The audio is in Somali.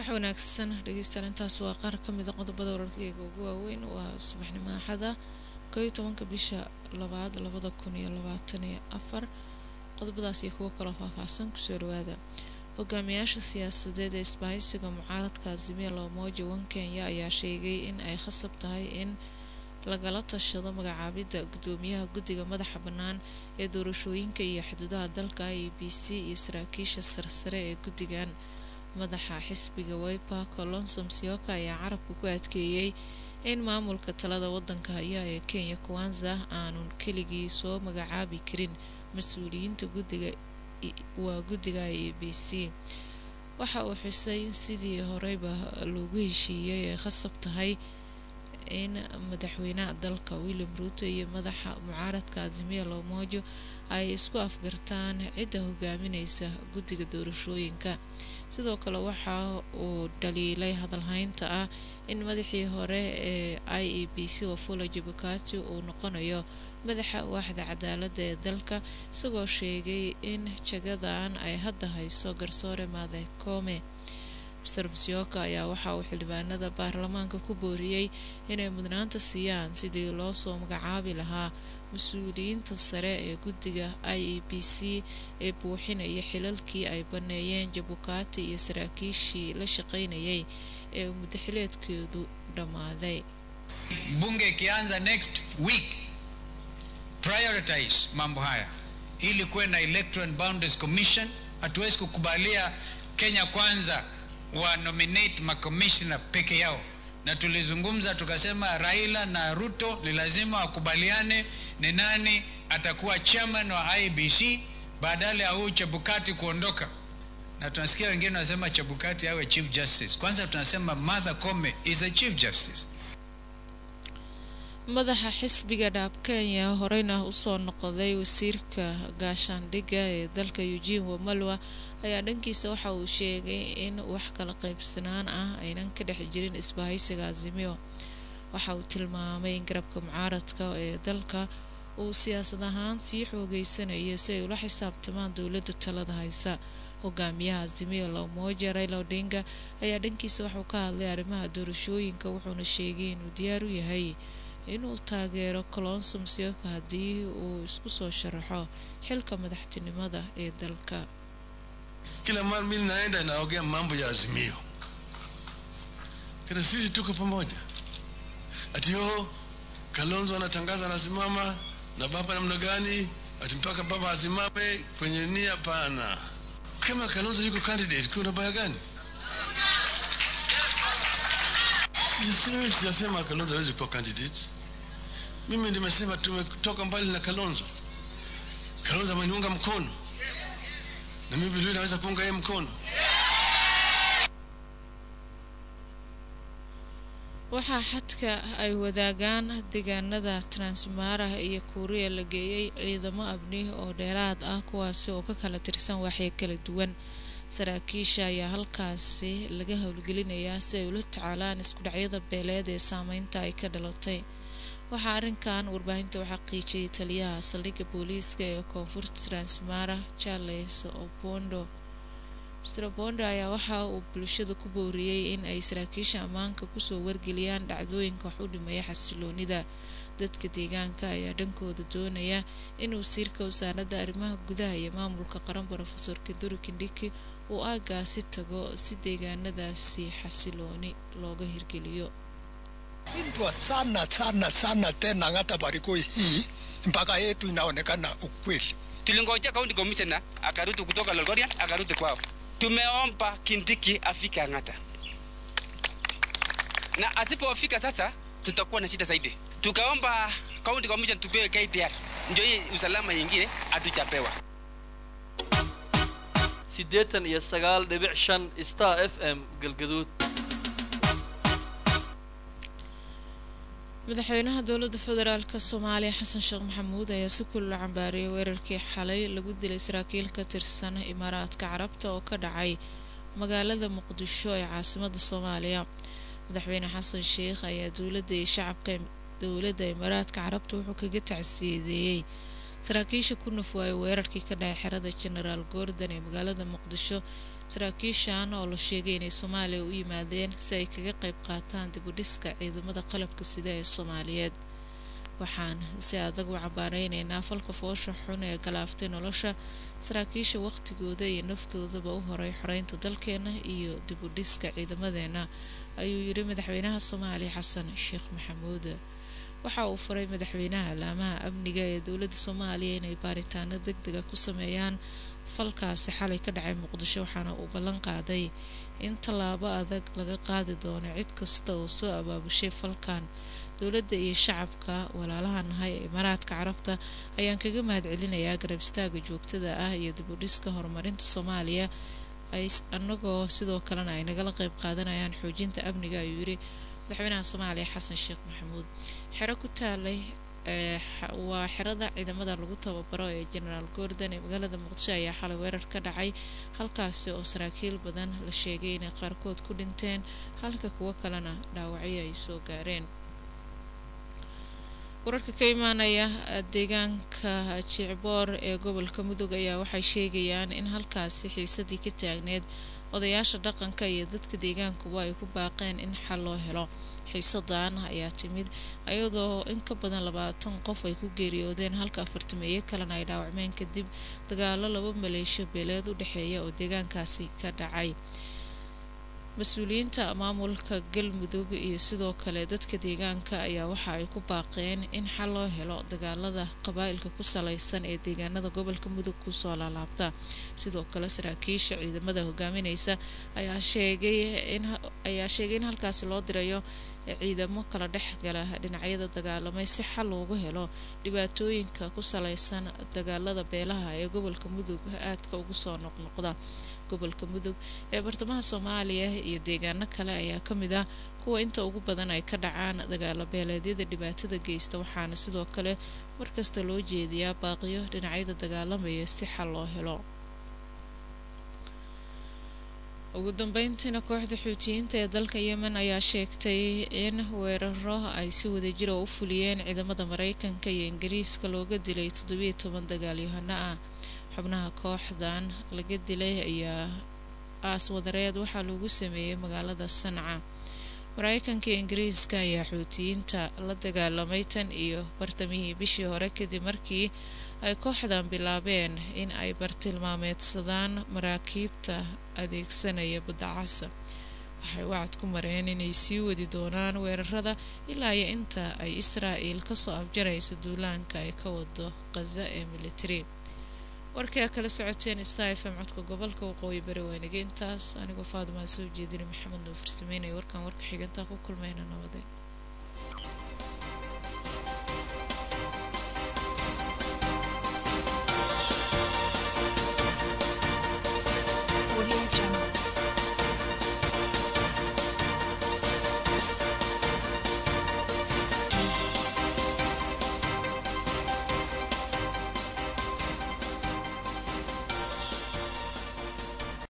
wax wanaagsan dhegeystayaal intaas waa qaar ka mid a qodobada wararkeyga ugu waaweyn waa subaxnimo axada koo iyo tobanka bisha labaad labada kun iyo labaatan iyo afar qodobadaas iyo kuwo kaloo faahfaahsan kusoo dhawaada hogaamiyaasha siyaasadeed ee isbahaysiga mucaaradka azimia loomoja wan kenya ayaa sheegay in ay khasab tahay in lagala tashado magacaabidda gudoomiyaha guddiga madaxa bannaan ee doorashooyinka iyo xuduudaha dalka i b c iyo saraakiisha sarsare ee guddigan madaxa xisbiga wiper colonso msioka ayaa carabka ku adkeeyey in maamulka talada wadanka haya ee kenya kwanza aanu keligii soo magacaabi karin mas-uuliyiinta guddiga waa guddiga e b c waxa uu xusay in sidii horeyba loogu heshiiyey ay khasab tahay in madaxweynaha dalka william ruuto iyo madaxa mucaaradka azimia lomojo ay isku afgartaan cidda hogaamineysa guddiga doorashooyinka sidoo kale waxa uu dhaliilay hadalhaynta ah in madaxii hore ee i e b c wafula jabukati uu noqonayo madaxa waaxda cadaalada ee dalka isagoo sheegay in jagadan ay hadda hayso garsoore maade koome mr msioka ayaa waxa uu xildhibaanada baarlamaanka ku booriyey inay mudnaanta siiyaan sidii loo soo magacaabi lahaa mas-uuliyiinta sare ee guddiga i e b c ee buuxinaya xilalkii ay baneeyeen jabukati iyo saraakiishii la shaqaynayay ee mudaxileedkeedu dhammaaday bunge ikianza next week prioritize mambo haya ili kuwe na electoral boundaries commission hatuwezi kukubalia kenya kwanza wa nominate makomishna peke yao na tulizungumza tukasema raila na ruto ni lazima wakubaliane ni nani atakuwa chairman wa ibc badala ya huu chebukati kuondoka na tunasikia wengine wanasema chebukati awe chief justice kwanza tunasema martha come is a chief justice madaxa xisbiga dhaab kenya horeyna usoo noqday wasiirka gaashaandhigga ee dalka eugene wamalwa ayaa dhankiisa waxa uu sheegay in wax kala qaybsanaan ah aynan ka dhex jirin isbahaysiga azimio waxa uu tilmaamay in garabka mucaaradka ee dalka uu siyaasad ahaan sii xoogeysanayo si ay ula xisaabtamaan dowladda talada haysa hogaamiyaha azimio lomoja raila odinga ayaa dhankiisa waxauu ka hadlay arrimaha doorashooyinka wuxuuna sheegay inuu diyaar u yahay inuu taageero colonso msioka haddii uu isku soo sharaxo xilka madaxtinimada ee dalka kila mara mimi naenda naongea mambo ya azimio kana sisi tuko pamoja ati yo kalonzo anatangaza anasimama na baba namna gani ati mpaka baba asimame kwenye nia pana kama kalonzo yuko candidate kuna baya gani mimi sijasema kalonzo hawezi kuwa candidate mimi nimesema tumetoka mbali na kalonzo kalonzo ameniunga mkono na mimi vile naweza kuunga yeye mkono waxaa xadka ay wadaagaan deegaanada transmara iyo kuuriya la geeyey ciidamo abni oo dheeraad ah kuwaasi oo ka kala tirsan waxya kala duwan saraakiisha ayaa halkaasi laga howlgelinayaa si ay ula tacaalaan isku dhacyada beeleed ee saameynta ay ka dhalatay waxaa arrinkan warbaahinta u xaqiijiyay taliyaha saldhigga booliiska ee koonfurta transmara charles opondo mr opondo ayaa waxa uu bulshada ku booriyey in ay saraakiisha ammaanka kusoo wargeliyaan dhacdooyinka wax u dhimeeya xasiloonida dadka deegaanka ayaa dhankooda doonaya in wasiirka wasaaradda arrimaha gudaha iyo maamulka qaran rofesor kaduri kindhiki uu aagaasi tago si deegaanadaasi xasilooni looga hirgeliyo shindwa sana sana sana tena ngata barikoi hii mpaka yetu inaonekana ukweli. Tulingojea county commissioner akarudi kutoka Lolgorian akarudi kwao. Tumeomba Kindiki afike Ang'ata, na asipofika sasa tutakuwa na shida zaidi. Tukaomba county commission tupewe KPR, ndio hii usalama ingine hatujapewa. siddeetan iyo sagaal dhibic shan star f m galgaduud madaxweynaha dowladda federaalk soomaaliya xasan sheekh maxamuud ayaa si kulula cambaariyay weerarkii xalay lagu dilay saraakiil ka tirsan imaaraadka carabta oo ka dhacay magaalada muqdisho ee caasimada soomaaliya madaxweyne xasan sheekh ayaa dowladda iyo shacabka dowladda imaaraadka carabta wuxuu kaga tacsiyadeeyey saraakiisha ku nafwaayay weerarkii ka dhacay xerada genaraal gordon ee magaalada muqdisho saraakiishan oo la sheegay inay soomaaliya u yimaadeen si ay kaga qayb qaataan dib u dhiska ciidamada qalabka sida ee soomaaliyeed waxaan si adag u cambaareynayna falka foosha xun ee galaaftay nolosha saraakiisha wakhtigooda iyo naftoodaba u horay xoreynta dalkeena iyo dib u dhiska ciidamadeena ayuu yidhi madaxweynaha soomaaliya xasan sheekh maxamuud waxa uu furay madaxweynaha laamaha amniga ee dowladda soomaaliya inay baaritaano deg dega ku sameeyaan falkaasi xalay ka dhacay muqdisho waxaana uu ballan qaaday in tallaabo adag laga qaadi doono cid kasta oo soo abaabushay falkan dowladda iyo shacabka walaalaha nahay ee imaaraadka carabta ayaan kaga mahad celinayaa garab istaaga joogtada ah iyo dib u dhiska horumarinta soomaaliya ay annagoo sidoo kalena ay nagala qayb qaadanayaan xoojinta amniga ayuu yidhi madaxweynaha soomaaliya xasan sheekh maxamuud xero ku taalay waa xerada ciidamada lagu tababaro ee genaraal gordon ee magaalada muqdisho ayaa xalay weerar ka dhacay halkaasi oo saraakiil badan la sheegay inay qaarkood ku dhinteen halka kuwo kalena dhaawacyo ay soo gaareen wararka ka imaanaya deegaanka jicboor ee gobolka mudug ayaa waxay sheegayaan in halkaasi xiisadii ka taagneed odayaasha dhaqanka iyo dadka deegaankuba ay ku baaqeen in xal loo helo xiisadan ayaa timid iyadoo in ka badan labaatan qof ay ku geeriyoodeen halka afartameeye kalena ay dhaawacmeen kadib dagaalo laba maleeshiyo beeleed u dhexeeya oo deegaankaasi ka dhacay mas-uuliyiinta maamulka galmudug iyo sidoo kale dadka deegaanka ayaa waxa ay ku baaqeen in xal loo helo dagaalada qabaa'ilka ku salaysan ee deegaanada gobolka mudug kusoo laalaabta sidoo kale saraakiisha ciidamada hogaamineysa ayaa sheegay in ayaa sheegay in halkaasi loo dirayo ciidamo kala dhex gala dhinacyada dagaalamay si xal loogu helo dhibaatooyinka ku salaysan dagaalada beelaha ee gobolka mudug aadka ugu soo noqnoqda gobolka mudug ee bartamaha soomaaliya iyo deegaano kale ayaa ka mid ah kuwa inta ugu badan ay ka dhacaan dagaalo beeleedyada dhibaatada geysta waxaana sidoo kale markasta loo jeediyaa baaqiyo dhinacyada dagaalamaya si xal loo helo ugu dambeyntiina kooxda xuutiyiinta ee dalka yemen ayaa sheegtay in weeraro ay si wadajira u fuliyeen ciidamada mareykanka iyo ingiriiska looga dilay toddobiyo toban dagaalyahano ah xubnaha kooxdan laga dilay ayaa aas wadareed waxaa lagu sameeyey magaalada sanca mareykanka iyo ingiriiska ayaa xuutiyiinta la dagaalamay tan iyo bartamihii bishii hore kadib markii ay kooxdan bilaabeen in ay bartilmaameedsadaan maraakiibta adeegsanaya badda casa waxay wacad ku mareen inay sii wadi doonaan weerarada ilaa iyo inta ay israa'il kasoo afjarayso duulaanka ay ka wado khaza ee militari warkii a kala socoteen star f m codka gobolka waqooyi bari waynige intaas anigoo faadimaan soo jeedinay maxamed nuufur sameynaya warkan warka xigantaa ku kulmayna nabade